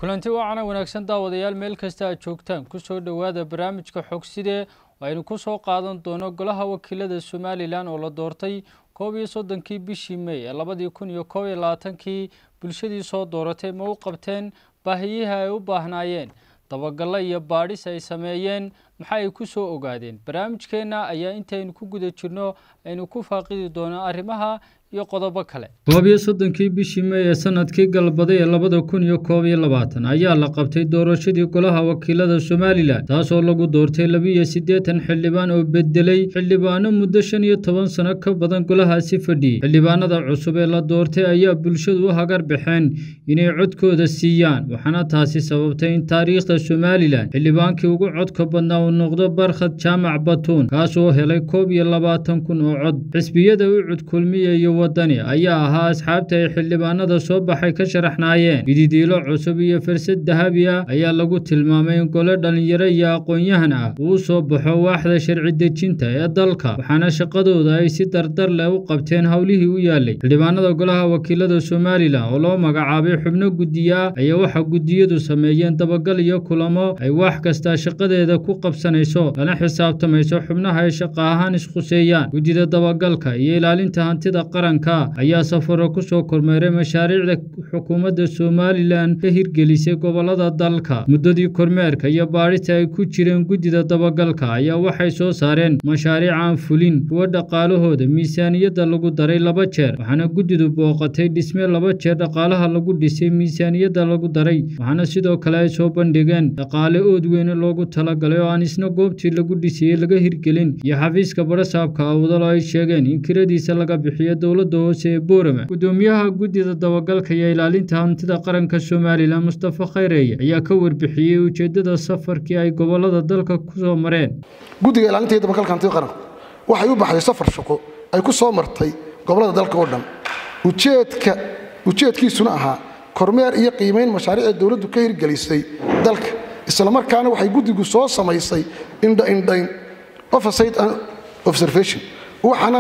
kulanti wacana wanaagsan daawadayaal meel kasta aad joogtaan kusoo dhowaada barnaamijka xogsidee aynu ku soo qaadan doono golaha wakiilada somalilan oo la doortay koob iyo soddonkii bishii mey ee labadii kun iyo koob iyo labaatankii bulshadii soo dooratay ma u qabteen baahiyihi ay u baahnaayeen dabagallo iyo baadhis ay sameeyeen maxa ay ku soo ogaadeen barnaamijkeenna ayaa intaynu ku guda jirno aynu ku faaqidi doono arrimaha iyo qodobo kale koob iyo soddonkii bishii mey ee sanadkii galbaday ee labada kun iyo koob iyo labaatan ayaa la qabtay doorashadii golaha wakiilada somalilan taasoo lagu doortay labiiyo siddeetan xildhibaan oo bedelay xildhibaano muddo shan iyo toban sano ka badan golahaasi fadhiyey xildhibaanada cusub ee la doortay ayaa bulshadu u hagar baxeen inay codkooda siiyaan waxaana taasi sababtay in taariikhda somalilan xildhibaankii ugu codka badnaa uu noqdo barkhad jaamac batuun kaasoo helay koob iyo labaatan kun oo cod xisbiyada u cudkulmiya iyo wadani ayaa ahaa asxaabta ay xildhibaanada soo baxay ka sharaxnaayeen mididiilo cusub iyo farsad dahabi ah ayaa lagu tilmaamay in gole dhallinyaro iyo aqoon-yahan ah uu soo baxo waaxda sharci dejinta ee dalka waxaana shaqadooda ay si dardar leh u qabteen howlihii u yaalay xildhibaanada golaha wakiilada somalilan oo loo magacaabay xubno guddiye ah ayaa waxaa guddiyadu sameeyeen dabagal iyo kulamo ay wax kasta shaqadeeda ku qabsanayso lana xisaabtamayso xubnaha ay shaqa ahaan isquseeyaan guddida dabagalka iyo ilaalinta hantida qaran ayaa safaro ku soo kormeeray mashaariicda xukuumadda somalilan ka hirgelisay gobolada dalka muddadii kormeerka iyo baadhista ay ku jireen guddida dabagalka ayaa waxay soo saareen mashaariic aan fulin kuwa dhaqaalahooda miisaaniyadda lagu daray laba jeer waxaana guddidu booqatay dhisme laba jeer dhaqaalaha lagu dhisay miisaaniyadda lagu daray waxaana sidoo kale ay soo bandhigeen dhaqaale ood weyne loogu talagalay oo aan isna goobtii lagu dhisayey laga hirgelin iyo xafiiska barasaabka awdal oo ay sheegeen in kiradiisa laga bixiyo dowladda hoose ee boorama gudoomiyaha guddida dabagalka iyo ilaalinta hantida qaranka somalilan mustafa khayreeye ayaa ka warbixiyey ujeeddada safarkii ay gobolada dalka ku soo mareen guddiga ilaalinta iyo dabagalka hantida qaranka waxay u baxday safar shaqo ay ku soo martay gobolada dalka oo dhan ujeedka ujeedkiisuna ahaa kormeer iyo qiimayn mashaariicda dowladdu ka hirgelisay dalka islamarkaana waxay guddigu soo samaysay indhaindhayn oversight and observation waxaana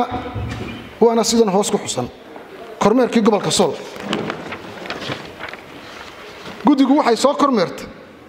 waana sidan hoos ku xusan kormeerkii gobolka sool guddigu waxay soo kormeertay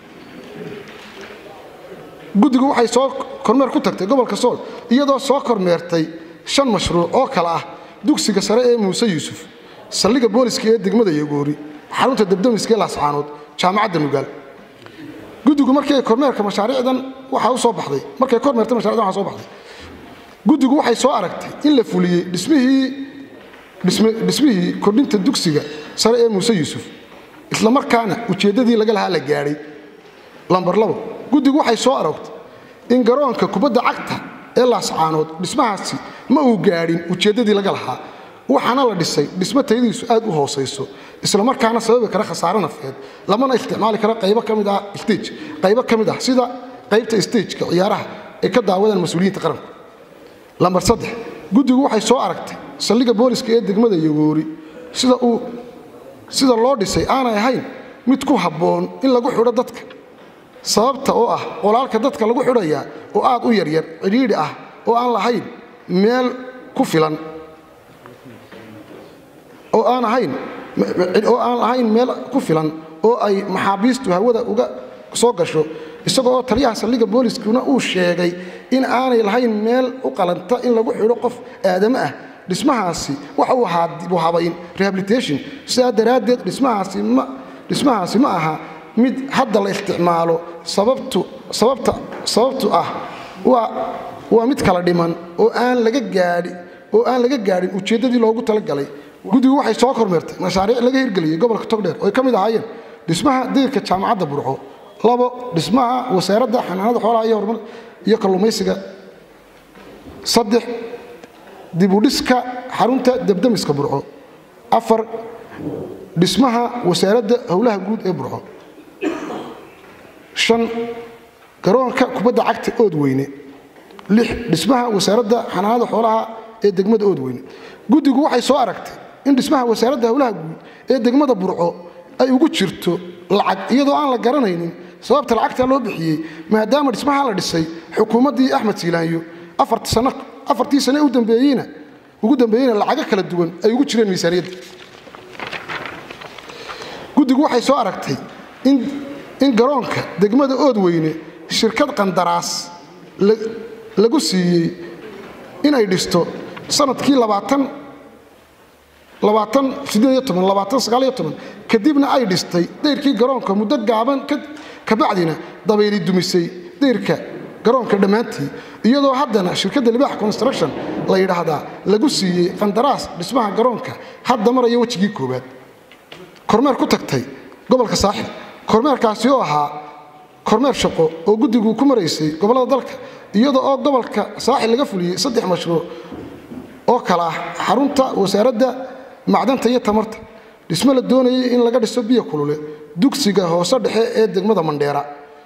guddigu waxay soo kormeer ku tagtay gobolka sool iyadoo soo kormeertay shan mashruuc oo kale ah dugsiga sare ee muuse yuusuf saldhigga booliska ee degmada yogoori xarunta debdemiska ee laascaanood jaamacadda nugaal guddigu markii ay kormeerka mashaariicdan waxaa u soo baxday markay kormeertay mashaariicdan waxaa soo baxday guddigu waxay soo aragtay in la fuliyey dhismihii dhismihii kordhinta dugsiga sare ee muuse yuusuf islamarkaana ujeeddadii laga lahaa la gaadhay lambar labo guddigu waxay soo aragtay in garoonka kubadda cagta ee laascaanood dhismahaasi ma uu gaadhin ujeeddadii laga lahaa waxaana la dhisay dhismo tayadiisu aad u hoosayso islamarkaana sababi kara khasaare nafeed lamana isticmaali karo qaybo ka mid ah stage qaybo ka mid ah sida qaybta stageka ciyaaraha ay ka daawadaan mas-uuliyiinta qaranku lambar saddex guddigu waxay soo aragtay saldhigga booliska ee degmada yogoori sida uu sida loo dhisay aanay ahayn mid ku habboon in lagu xidho dadka sababta oo ah qolaalka dadka lagu xidhayaa oo aad u yaryar cidhiidhi ah oo aan lahayn meel ku filan oo aan ahayn oo aan lahayn meel ku filan oo ay maxaabiistu hawada uga soo gasho isagoo oo taliyaha saldhigga booliskuna uu sheegay in aanay lahayn meel u qalanta in lagu xidho qof aadamo ah dhismahaasi waxa uu ahaa dibu habayn rehabilitation sidaa daraaddeed dhismahaasi ma dhismahaasi ma aha mid hadda la isticmaalo sababtu sababta sababtu ah waa waa mid kala dhiman oo aan laga gaadhi oo aan laga gaadhin ujeeddadii loogu talagalay guddigu waxay soo kormeertay mashaariic laga hirgeliyey gobolka togdheer oo ay ka mid ahaayeen dhismaha deyrka jaamacadda burco labo dhismaha wasaaradda xanaanada xoolaha iyo horumar iyo kalluumaysiga saddex dibudhiska xarunta debdemiska burco afar dhismaha wasaaradda howlaha guud ee burco shan garoonka kubadda cagta ood weyne lix dhismaha wasaaradda xanaanada xoolaha ee degmada ood weyne guddigu waxay soo aragtay in dhismaha wasaaradda howlaha guud ee degmada burco ay ugu jirto lacag iyadoo aan la garanaynin sababta lacagta loo bixiyey maadaama dhismaha la dhisay xukuumaddii axmed siilaanyo afartii sane u dambeeyeyna ugu dambeeyeyna lacago kala duwan ay ugu jireen miisaaniyadda guddigu waxay soo aragtay in garoonka degmada oodweyne shirkad qandaraas lagu siiyey inay dhisto sanadkii kadibna ay dhistay dayrkii garoonka muddo gaaban kabacdina dabayli dumisay dayrka garoonka dhammaantii iyadoo haddana shirkadda libaax construction la yidhaahdaa lagu siiyey qandaraas dhismaha garoonka hadda maraya wejigii koowaad kormeer ku tagtay gobolka saaxil kormeerkaasi oo ahaa kormeer shaqo oo guddigu ku maraysay gobollada dalka iyada oo gobolka saaxil laga fuliyey saddex mashruuc oo kale ah xarunta wasaaradda macdanta iyo tamarta dhismo la doonayay in laga dhiso biyo kulule dugsiga hoose dhexe ee degmada mandheera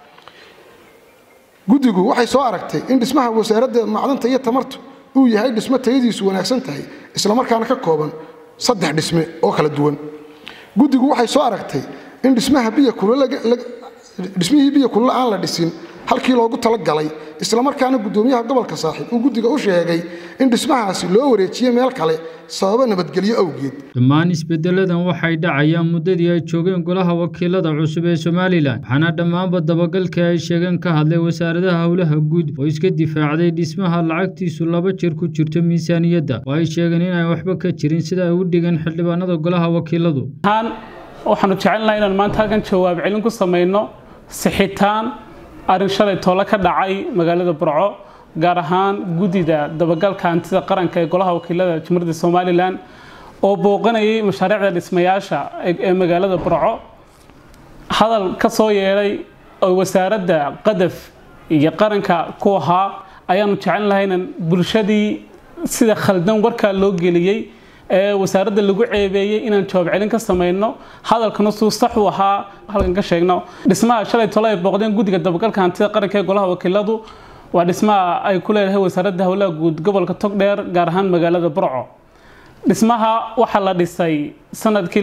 guddigu waxay soo aragtay in dhismaha wasaaradda macdanta iyo tamartu uu yahay dhismo tayadiisu wanaagsan tahay islamarkaana ka kooban saddex dhisme oo kala duwan guddigu waxay soo aragtay in dhismaha biyo dhismihii biyo kulule aan la dhisin halkii loogu talagalay islamarkaana guddoomiyaha gobolka saaxiib uu guddiga u sheegay in dhismahaasi loo wareejiye meel kale sababo nabadgelyo awgeed dhammaan isbedeladan waxay dhacayaan muddadii ay joogeen golaha wakiilada cusub ee somalilan waxaana dhammaanba dabagalkii ay sheegeen ka hadlay wasaaradaha howlaha guud oo iska difaacday dhismaha lacagtiisu laba jeer ku jirto miisaaniyadda oo ay sheegeen inay waxba ka jirin sida ay u dhigeen xildhibaanada golaha wakiiladu waxaanu jecelnaha inaan maanta halkan jawaab celin ku samayno sixitaan arrin shalay toole ka dhacay magaalada burco gaar ahaan guddida dabagalka hantida qaranka ee golaha wakiilada jamhuuriyadda somalilan oo booqanayay mashaariicda dhismayaasha ee magaalada burco hadal ka soo yeedhay oo wasaaradda qadaf iyo qaranka ku ahaa ayaanu jecel lahay inaan bulshadii sida khaldan warkaa loo geliyey ee wasaaradda lagu ceebeeyey inaan jawaab celin ka samayno hadalkana suu sax u ahaa halkan ka sheegno dhismaha shalay tole ay booqdeen guddiga dabagalka hantida qaranka ee golaha wakiiladu waa dhismaha ay ku leedahay wasaaradda howlaha guud gobolka togdheer gaar ahaan magaalada burco dhismaha waxaa la dhisay sanadkii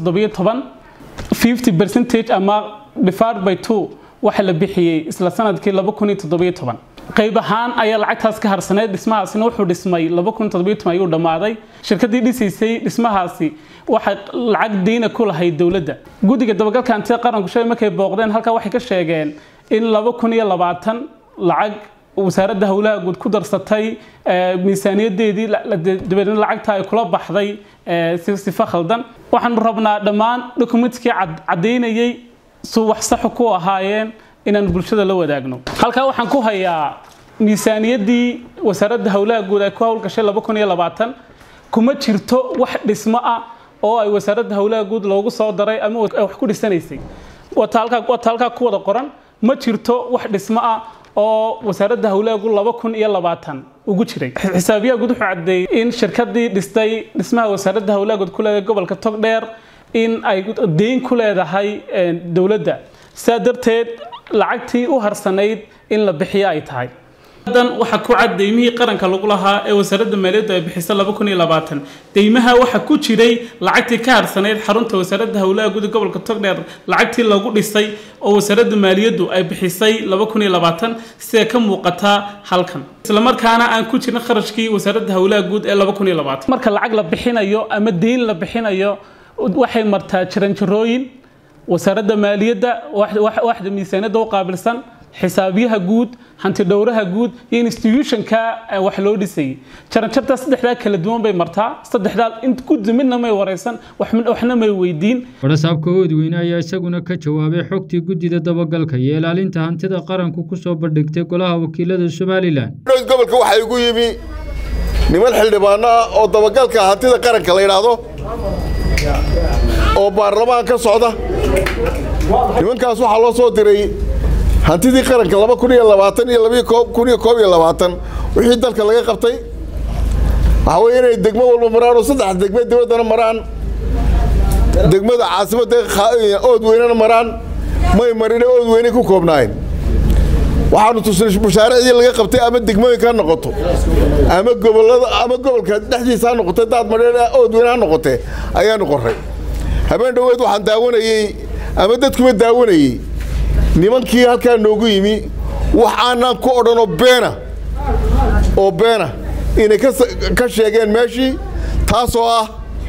percentage ama divided by two waxa la bixiyey isla sanadkii qayb ahaan ayaa lacagtaas ka harsaneyd dhismahaasina wuxuu dhismay ayuu dhammaaday shirkadii dhisaysay dhismahaasi waxay lacag deyna ku lahayd dowladda guddiga dabagalka hantida qaranku shalay markay booqdeen halkaa waxay ka sheegeen in lacag wasaaradda howlaha guud ku darsatay miisaaniyadeedii dabeedna lacagta ay kula baxday sifa khaldan waxaanu rabnaa dhammaan dokumentkii caddaynayay su wax saxu ku ahaayeen inaan bulshada la wadaagno halkaa waxaan ku hayaa miisaaniyaddii wasaaradda howlaha guud ay ku howlgashay kuma jirto wax dhismo ah oo ay wasaaradda howlaha guud loogu soo daray ama wax ku dhisanaysay wata halkaa ku wada qoran ma jirto wax dhismo ah oo wasaaradda howlaha guud ugu jiray xisaabiyaha guud wuxuu caddeeyey in shirkadii dhistay dhismaha wasaaradda howlaha guud ku leedahay gobolka togdheer in ay deyn ku leedahay dowladda sidaa darteed lacagtii u harsanayd in la bixiyo ay tahay dan waxaa ku cad deymihii qaranka lagu lahaa ee wasaaradda maaliyaddu ay bixisay deymaha waxaa ku jiray lacagtii ka harsanayd xarunta wasaaradda howlaha guud gobolka togdheer lacagtii lagu dhisay oo wasaaradda maaliyaddu ay bixisay siday ka muuqataa halkan islamarkaana aan ku jirin kharashkii wasaaradda howlaha guud ee marka lacag la bixinayo ama deyn la bixinayo waxay martaa jaranjarooyin wasaaradda maaliyadda waxda miisaaniyadda u qaabilsan xisaabiyaha guud hantidhowraha guud iyo institutionka wax loo dhisayay jaranjartaa saddexdaa kala duwan bay martaa saddexdaa guddi midna may waraysan waxna may weydiin warasaabka oodweyne ayaa isaguna ka jawaabay xogtii guddida dabagalka iyo ilaalinta hantida qaranku ku soo bandhigtay golaha wakiilada somalilan gobolka waxaa igu yimi niman xildhibaano ah oo dabagalka hantida qaranka la yidhaahdo oo baarlamaan ka socda nimankaas waxaa loo soo diray hantidii qaranka laba kun iyo labaatan iyo labiyo kun iyo koob iyo labaatan wixii dalka laga qabtay waxaa weeye inay degmo walba maraan oo saddex degme dibaddana maraan degmada caasimadda oodweynena maraan may marine oodweyne ku koobnaayeen waxaanu tusnay mushaariicdii laga qabtay ama degmooyinka ha noqoto ama gobolada ama gobolka dhexdiisa ha noqotay daad madheen oodweyne ha noqotee ayaanu qorray habeen dhoweed waxaan daawanayey ama dadkuba daawanayey nimankii halkaa noogu yimi wax aanaan ku odhanoo beena oo beena inay ka sheegeen meeshii taasoo ah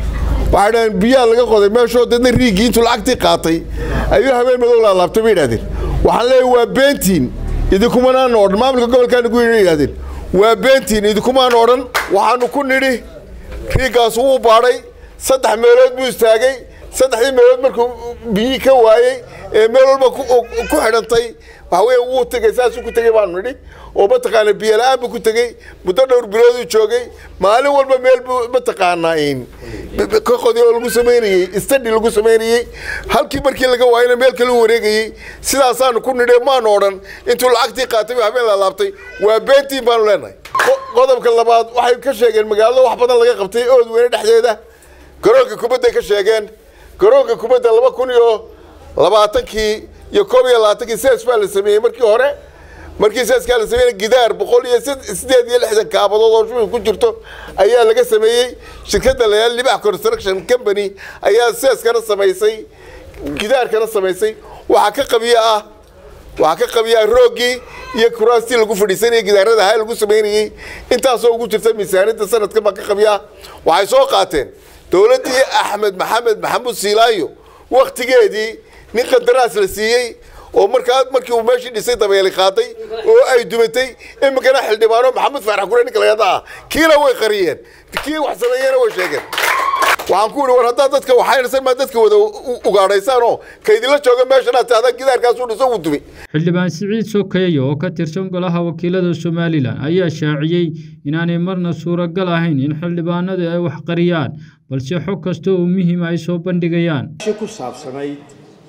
waxay dhaheen biyaha laga qoday meeshoo dadna riigii intuu lacagtii qaatay ayuu habeen madow laalaabtay bay yidhahdeen waxaan leeyahay waa beentiin idinkumanaan odhan maamulka gobolkaana ku yidhahdeen waa beentiin idinkumaan odhan waxaanu ku nidhi riigaas wuu baadhay saddex meelood buu istaagay saddexdii meelood markuu biyihii ka waayey ee meel walba ku xidhantay waxa weeye wuu tegey saasuu ku tegey baanu nidhi oo mataqaana biyo la-aan buu ku tegey muddo dhowr bilooduu joogay maalin walba meel buu mataqaanaa ka qodi oo lagu samaynayey stadi lagu samaynayey halkii markii laga waayana meel kale u wareegayey sidaasaanu ku nidhe maanu odhan intuu lacagtii qaatay buu habeen laalaabtay waa beentiin baanu leenahay qodobka labaad waxay ka sheegeen magaalada wax badan laga qabtay ood weyne dhexdeeda garoonka kubadday ka sheegeen garoonka kubadda laba kun iyo labaatankii iyo koob iyo labaatankii sees baa la sameeyey markii hore markii seeskaa la sameeyey gidaar boqol iyo sideed iyo lixdan kaabadood oo shubi ku jirto ayaa laga sameeyey shirkadda layaal libax construction company ayaa seeskana samaysay gidaarkana samaysay waxaa ka qabiya ah waxaa ka qabiya rooggii iyo kuraastii lagu fadhiisanayay gidaarada ahaa lagu samaynayey intaasoo ugu jirta miisaaniyadda sanadkan baa ka qabiya waxay soo qaateen dowladdii axmed maxamed maxamuud siilaayo wakhtigeedii nin qandaraas la siiyey oo markaa markii uu meeshii dhisay dabeeli qaaday oo ay dumatay iminkana xildhibaano maxamed faarax gure ninka lagada ah kiina way qariyeen kii wax sameeyena way sheegeen waxaan ku idhi war haddaad dadka waxaynaysan maa dadka wada ugaadhaysaanoo kaydinla jooga meeshan aad tahdaa gidaarkaasuu dhiso uu dumi xildhibaan siciid sokeeye oo ka tirsan golaha wakiilada somalilan ayaa shaaciyey inaanay marna suuragal ahayn in xildhibaanadu ay wax qariyaan balse xog kasta oo muhiima ay soo bandhigayaan ku saabsanayd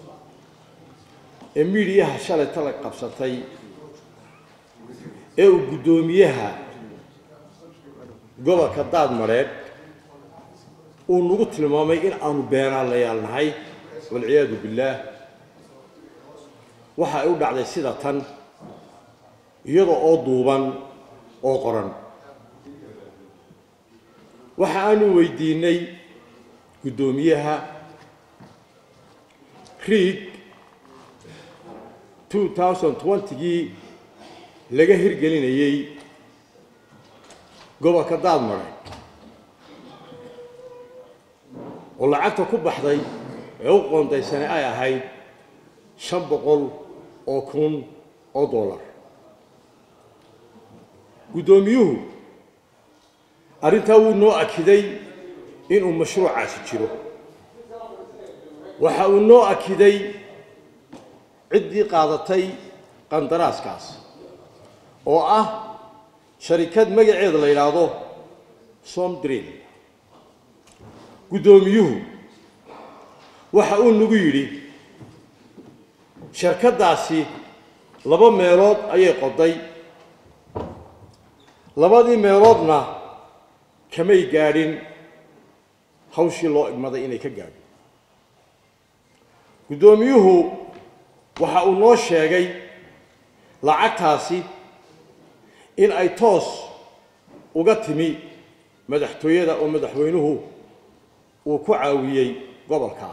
ee miidiyaha shalay tala qabsatay ee uu guddoomiyaha gobolka daadmareed uu nagu tilmaamay in aanu beenaalayaal nahay walciyaadu billaah waxa ay u dhacday sida tan iyada oo duuban oo qoran waxa aanu weydiinay guddoomiyaha riig gii laga hirgelinayey gobolka daadmareed oo lacagta ku baxday ee u qoondaysanay ay ahayd shan boqol oo kun oo dollar guddoomiyuhu arrintaa wuu noo akiday inuu mashruucaasi jiro waxa uu noo akiday ciddii qaadatay qandaraaskaas oo ah sharikad magaceeda la yidhaahdo somdrin guddoomiyuhu waxa uu nagu yidhi shirkaddaasi laba meelood ayay qoday labadii meeloodna kamay gaadhin hawshii loo igmaday inay ka gaadho guddoomiyuhu waxa uu noo sheegay lacagtaasi in ay toos uga timi madaxtooyada oo madaxweynuhu uu ku caawiyey gobolkaa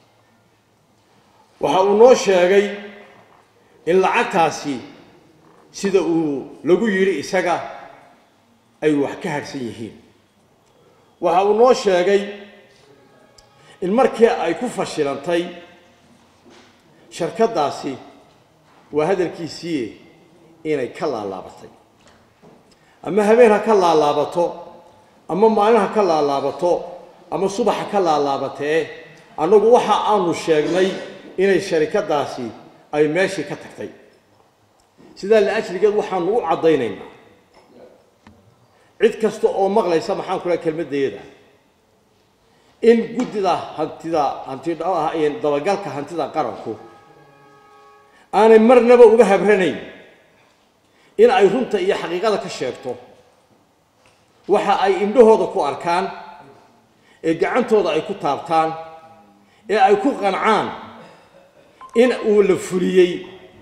waxa uu noo sheegay in lacagtaasi sida uu lagu yidhi isaga ay wax ka harhsan yihiin waxa uu noo sheegay in markii ay ku fashilantay sharkaddaasi waa hadalkiisii inay ka laalaabatay ama habeen ha ka laalaabato ama maalin ha ka laalaabato ama subax ha ka laalaabatee annagu waxa aanu sheegnay inay sharikaddaasi ay meeshii ka tagtay sidaa la-ajligeed waxaanu u caddaynaynaa cid kasta oo maqlaysa maxaan ku laha kelmaddeeda in guddida hantida hanti dabagalka hantida qaranku aanay marnaba uga habranayn in ay runta iyo xaqiiqada ka sheegto waxa ay indhahooda ku arkaan ee gacantooda ay ku taabtaan ee ay ku qancaan in uu la fuliyey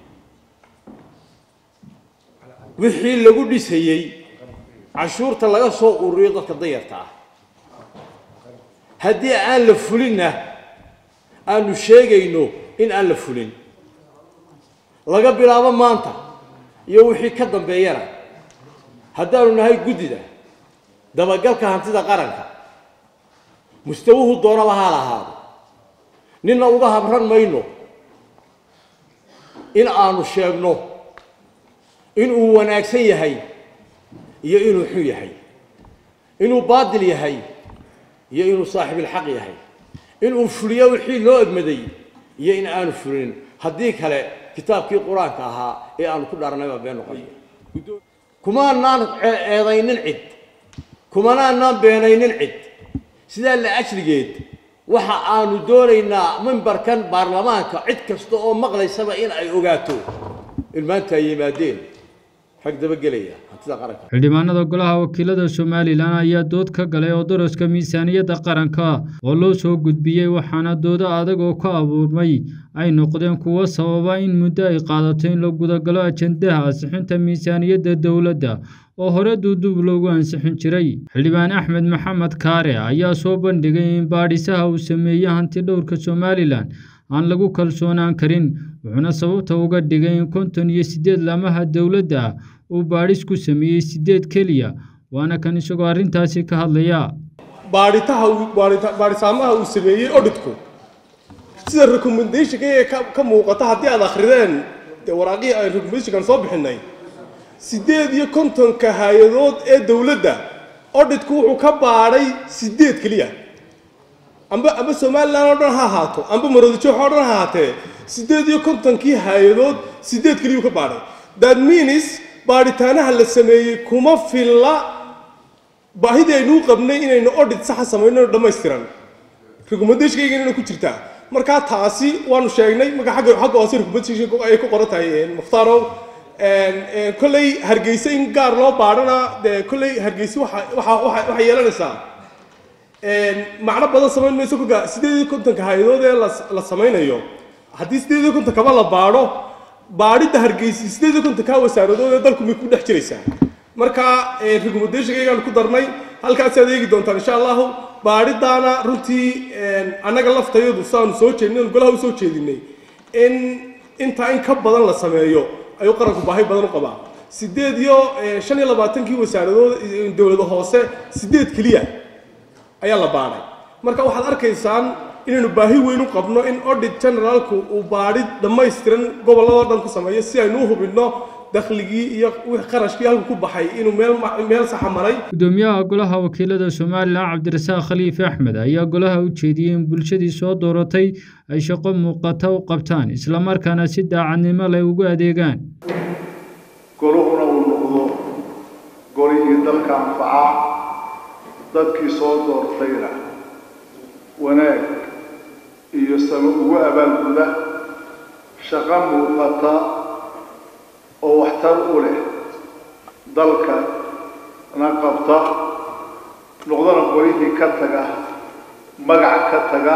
wixii lagu dhisayey cashuurta laga soo ururiyo dadka dayarta ah haddii aan la fulinna aanu sheegayno in aan la fulin laga bilaabo maanta iyo wixii ka dambeeyana haddaanu nahay guddida dabagalka hantida qaranka mustawuhu doonaba ha lahaado ninna uga habran mayno in aanu sheegno inuu wanaagsan yahay iyo inuu xun yahay inuu baadil yahay iyo inuu saaxibilxaq yahay inuu fuliyo wixii loo egmaday iyo in aanu fulinin haddii kale kitaabkii qur-aanka ahaa ee aanu ku dhaarnay baa been noqonaya kumaanaan eedaynin cid kumanaanaan beenaynin cid sidaa la ajligeed waxa aanu doonaynaa mimbarkan baarlamaanka cid kasta oo maqlaysaba in ay ogaato in maanta ay yimaadeen rag dabagelaya hantida qaranka xildhibaanada golaha wakiilada somalilan ayaa dood ka galay oo daraska miisaaniyadda qaranka oo loo soo gudbiyey waxaana doodo adag oo ka abuurmay ay noqdeen kuwo sababa in muddo ay qaadato in la gudagalo ajendaha ansixinta miisaaniyadda dowladda oo hore duuduub loogu ansixin jiray xildhibaan axmed maxamed kaare ayaa soo bandhigay in baadhisaha uu sameeyey hanti dhowrka somalilan aan lagu kalsoonaan karin wuxuuna sababta uga dhigay in konton iyo siddeed laamaha dowladda ah uu baadhis ku sameeyey siddeed keliya waana kan isagoo arrintaasi ka hadlaya baadhitaha baadhisaamaha uu sameeyey odhitku sida recommendationka ee ka muuqata haddii aad akhrideen dee waraaqihii aan recommendationkan soo bixinay siddeed iyo kontonka hay-adood ee dowladda odhitku wuxuu ka baadhay siddeed keliya amba amba somalilan oo dhan ha ahaato amba maroodijox oo dhan ha ahaatee siddeed iyo kontonkii hay-adood siddeed keliyuu ka baadhay that means baadhitaanaha la sameeyey kuma filla baahidii aynuu qabnay inaynu odhit saxa samayno dhammaystiran recommendationkayga inayna ku jirtaa markaa taasi waanu sheegnay marka agga xagga hoose recommendation ay ku qoran tahay mukhtarow kolley hargeysa in gaar loo baadhana dee kolley hargeysa waxa waxa waxay yeelanaysaa macno badan samayn mayso kolka siddeed iyo kontonka hay-adood ee la samaynayo haddii siddeed iyo kontonkaba la baadho baadhidda hargeysa siddeed iyo kontonka wasaaradood ee dalku may ku dhex jiraysaa marka recommendationkaygaan ku darnay halkaasaad eegi doontaan insha allahu baadhidaana runtii annaga laftayadu saanu soo jeedin golaha u soo jeedinay in intaa in ka badan la sameeyo ayuu qaranku baahi badan u qabaa siddeed iyo shan iyo labaatankii wasaaradood dowlada hoose siddeed keliya ayaa la baadhay marka waxaad arkaysaan inaynu baahi weyn u qabno in audit generaalku uu baadhid dhammaystiran gobolladoo dhan ku sameeyo si aynu u hubinno dakhligii iyo wixii qarashkii halku ku baxay inuu meel meel saxa maray gudoomiyaha golaha wakiilada somalilan cabdirasaaq khaliif axmed ayaa golaha u jeediyey in bulshadii soo dooratay ay shaqo muuqata u qabtaan islamarkaana si daacadnimo leh ugu adeegaan goluhuna uu noqdo golihii dalka anfaca dadkii soo doortayna wanaag iyo samo ugu abaalguda shaqo muuqata oo waxtar u leh dalka na qabta noqdana golihii ka taga magac ka taga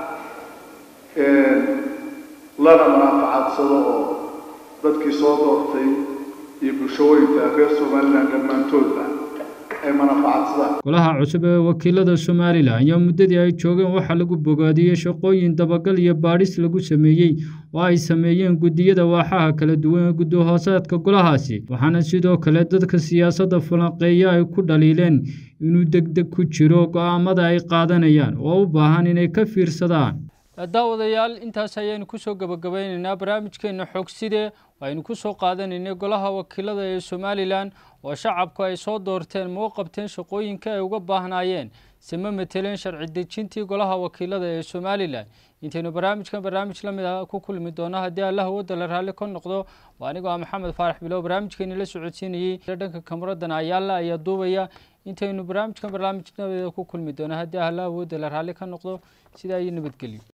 lana manaafacadsado oo dadkii soo doortay iyo bulshooyinka reer somalilan dhammaantoodba ay manafacadsadaan golaha cusub ee wakiilada somalilan ayaa muddadii ay joogeen waxaa lagu bogaadiyey shaqooyin dabagal iyo baadhis lagu sameeyey oo ay sameeyeen guddiyada waaxaha kala duwan ee gudahoosaadka golahaasi waxaana sidoo kale dadka siyaasadda falanqeeya ay ku dhaliileen inuu degdeg ku jiro go'aamada ay qaadanayaan oo u baahan inay ka fiirsadaan daawadayaal intaas ayaanu kusoo gabagabeyneynaa barnaamijkeena xogside aynu ku soo qaadanaynay golaha wakiilada ee somalilan oo shacabku ay soo doorteen ma u qabteen shaqooyinka ay uga baahnaayeen se ma mateleen sharci dejintii golaha wakiilada ee somalilan intaynu barnaamijkan barnaamij la mid ah ku kulmi doono haddii allah wadda la raalli ka noqdo waa anigoo ah maxamed faarax bilow barnaamijkeeni la socodsiinayey dhanka kamuradan ayaala ayaa duubaya intaynu barnaamijkan barnaamij nabadeeda ku kulmi doono haddii allah wadda la raalli ka noqdo sidaa iyo nabadgelyo